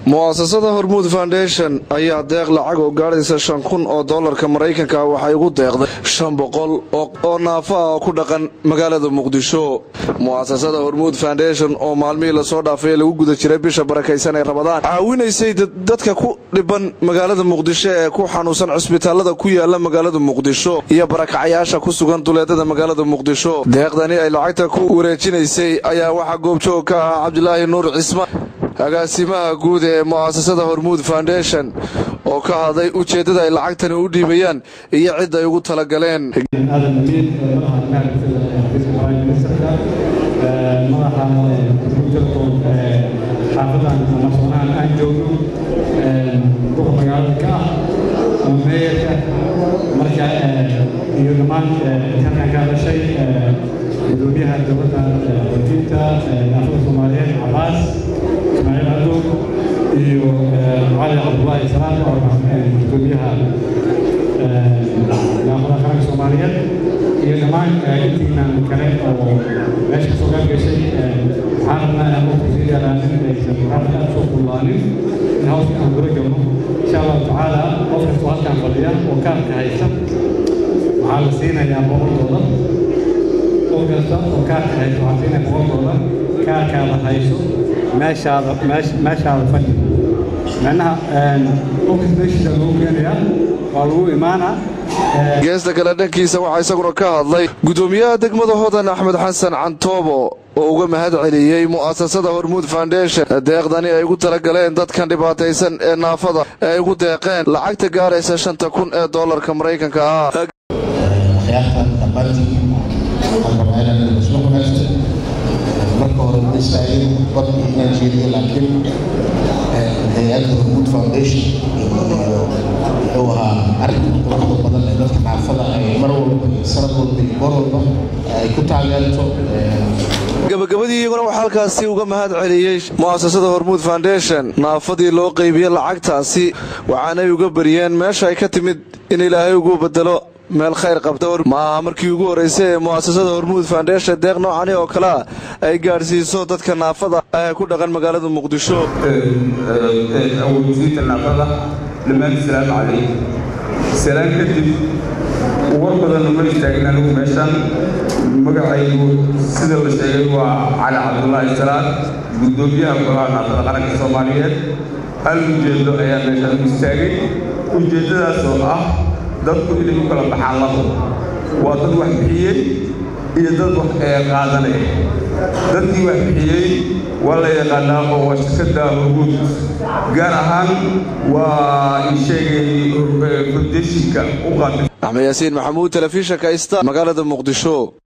mu'asasada hormuud foundation ayaa deeq lacag oo gaadhaysa shan kun oo doolarka maraykanka waxay ugu deeqday shan boqol oo naafo ah oo ku dhaqan magaalada muqdisho mu'asasada hormuud foundation oo maalmihii lasoo dhaafay lagu guda jiray bisha barakaysan ee rabadaan caawinaysay dadka ku dhiban magaalada muqdisho ee ku xanuunsan cisbitaalada ku yaala magaalada muqdisho iyo barakacyaasha ku sugan duleedada magaalada muqdisho deeqdani ay lacagta ku wareejinaysay ayaa waxaa goobjoog ka ahaa cabdilaahi nuur cismaan agaasimaha guud ee mu'asasada hormuud foundation oo ka hadlay ujeeddada ay lacagtani u dhiibayaan iyo cid ay ugu talagaleen aadan amiin madaxa xafiiska ministarka madaxa telefon xaafadan amarsoonahan aan joogno duqa magaalada ka ah ama meeyarka marka iyo dhammaan halkan ka hadashay gudoomiyaha dowladda wakiilta naafada soomaaliyeed cabaas ismaaciil cadow iyo cali cabdullaahi salaam oo gudoomiyaha naafada qaranka soomaaliyeed iyo dhammaan intiinan kale oo meesha kasoo qayb gashay waxaan rabnaa inaan qofku sii dheeraanin aysan hadda aad soo kullaanin in hawsha aan gula galno insha allahu tacaala qof kastoo halkaan fadhiya oo kaarka haysta waxaa la siinayaa boqol doolar qof kasta oo kaarka haysta waxaa siinaya boqol doolar kaarkaada hayso meeshaada meeshaada fadhi macnaha qofkas meeshiisa lagu keenayaa waa lagu imaanaa geesta kale dhankiisa waxaa isaguna ka hadlay gudoomiyaha degmada hodan axmed xasan cantoobo oo uga mahad celiyey mu'asasada hormuud foundation deeqdani ay ugu talagaleen dadkan dhibaataysan ee naafada ee ay ugu deeqeen lacagta gaaraysa shanta kun ee doolarka maraykanka ah akhyaartan dhammaantiin waxaan rabaa inaan isla wanaagsan marka hore ma istaagin badki inaan jeediyo laakiin hay-adda hormuud foundation iyo wuxuu ahaa arrinka quruxda badan ee dadka naafada ay mar walba iyo sanad walba iyo goor walba ay ku taageerto gabagabadii iyaguna waxaa halkaasi uga mahad celiyey mu'asasada hormuud foundation naafadii loo qeybiye lacagtaasi waxaanay uga bariyeen meesha ay ka timid in ilaahay ugu bedelo meel khayr qabta ma aha markii ugu horraysay ee mu'asasada hormuud foundation deeq noocani oo kalea ay gaadhsiiso dadka naafada ah ee ku dhaqan magaalada muqdisho awodsiinta naafada dhammaan salaamu calaykum salaan kadib war badan uma istaagin anigu meeshan magacaygu sida la sheegay waa cali cabdullaahi salaad guddoomiyaha golaha naafada qaranka soomaaliyeed hal ujeedo ayaa meeshan u istaagay ujeeddadaas oo ah dadku inay u kala baxaan labo waa dad wax bixiyey iyo dad wax qaadanaya dadkii wax bixiyey waa la yaqaanaa oo waa shirkadda hormuud gaar ahaan waa ii sheegay foundeshinka u qaatay axmed yaasiin maxamuud telefishinka ista magaalada muqdisho